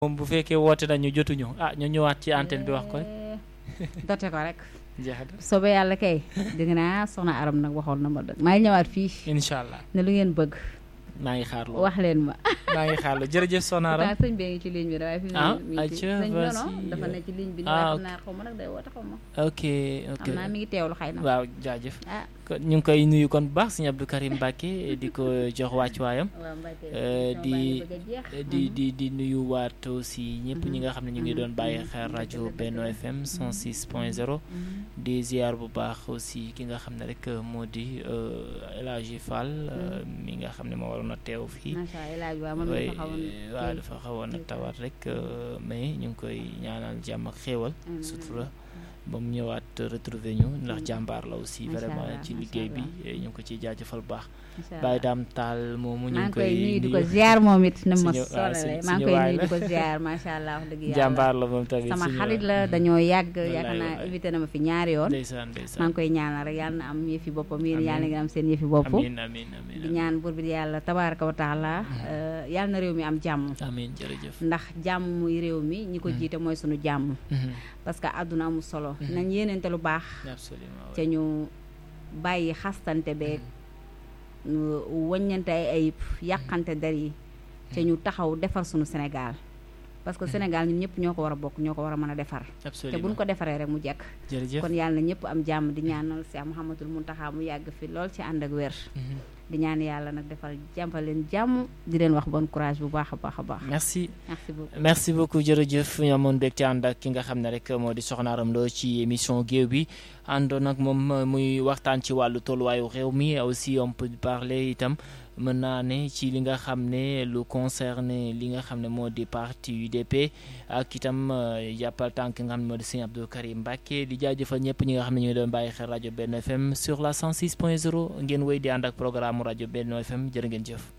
moom bu fekkee woote nañu jotuñu ah ñu ñëwaat ci antenne bi wax ko rek dote ko rek jeex na soobee yàlla kay dégg naa soxna aram nag waxoon na ma dëgg maa ngi ñëwaat fii incha allah ne lu ngeen bëgg maa ngi xaar loolu wax leen ma maa ngi xaar loolu jërëjëf Soxna Aram pourtant sëñ bee ngi ci ligne bi waaye fi mu ah ne mi ngi ci ayca sëñ bi non vas-y. dafa ne ci ligne bi ni Ah, waaye ok. xam naa xaw ma nag day woote xaw ma ok ok xam naa mi ngi teewlu xëy na waaw jaajëf ah kon ñu ngi koy nuyu kon bu baax sëñ Abdou Karim Mbacke di ko jox wàccuwaayam waaw Mbacke Euh, émission di- baa ngi bëgg a jeex. di di di nuyu waat aussi ñëpp ñi nga xam ne ñu ngi doon bàyyi xel rajo Benno FM 106 point 0 Mhm. di ziar bu baax aussi ki nga xam ne rek moo di euh, El Hadji Fall euh, mi nga xam ne moo waroon a teew fii macha allah El Hadj waaw man way dafa xawoon waaw kii. dafa xawoon a kii. tawat rek euh, mais ñu ngi koy ñaanal jàmm ak xéewal Amiin, sutura ba mu ñëwaat retrouver ñu ndax Mm. jàmbaar la aussi Macha vraiment allah, ci macha liggéey bi allah. eh, ñu ngi ko ciy jaajëfal bu baax macha allah. Baye Dame Tall moomu ñu maa ngi ngi koy koy nuyu di ko nuyu ziar moom it ne ma Suñu- waaw, solale suñu- maa ngi suñu koy waay nuyu la. di ko ziar macha allah wax dëgg yàlla jàmbaar la moom tamit sama suñu xarit waay. la dañoo yàgg Wallaay, yaakaar naa wallaay. invité na ma fi ñaari yoon ndeysaan maa ndeysaan ngi koy ñaanal rek yàlla na am yëfi boppam yéen Amiin. yàlla ngeen am seen yëfi bopp amiin amiin amiin di ñaan buur bi yàlla tabaaraka wa taala euh, yàlla na réew mi am jàmm amiin jërëjëf ndax jàmm muy réew mi ñi ko Mm. jiite mooy sunu jàmm Mhm. parce que àdduna amul solo Mhm. nañ yéenente lu baax absolument ca ñu bàyyi xastante beeg ñu wëññante ay ayib yàqante der yi ca ñu taxaw defar sunu Sénégal parce que Sénégal ñun ñëpp ñoo ko war a bokk ñoo ko war a mën a defar te buñ absolument ko defaree rek mu jekk jërëjëf kon yàlla na ñëpp am jàmm di ñaanal Cheikh Mouhamadoul Mountakha mu yàgg fi lool ci ànd ak wér Mhm. di ñaan yàlla nag defal jàmpal leen jàmm di leen wax bon courage bu baax a baax a baax merci merci beaucoup merci beaucoup jërëjëf ñu amoon mbégte ànd ak ki nga xam ne rek moo di Soxna Aram Lo ci émission géew bi àndoon ak moom muy waxtaan ci wàllu tolluwaayu réew mi aussi on peut parler itam mën naa ne ci li nga xam ne lu concerné li nga xam ne moo di parti UDP ak itam euh, jàppal tànk nga xam ne moo di Sëñ Abdou Karim Mbacke di jaajëfal ñëpp ñi nga xam ne ñu ngi doon bàyyi xel rajo Benno FM sur la 106 point 0 ngeen wéy di ànd ak programme rajo Benno FM jërë ngeen jëf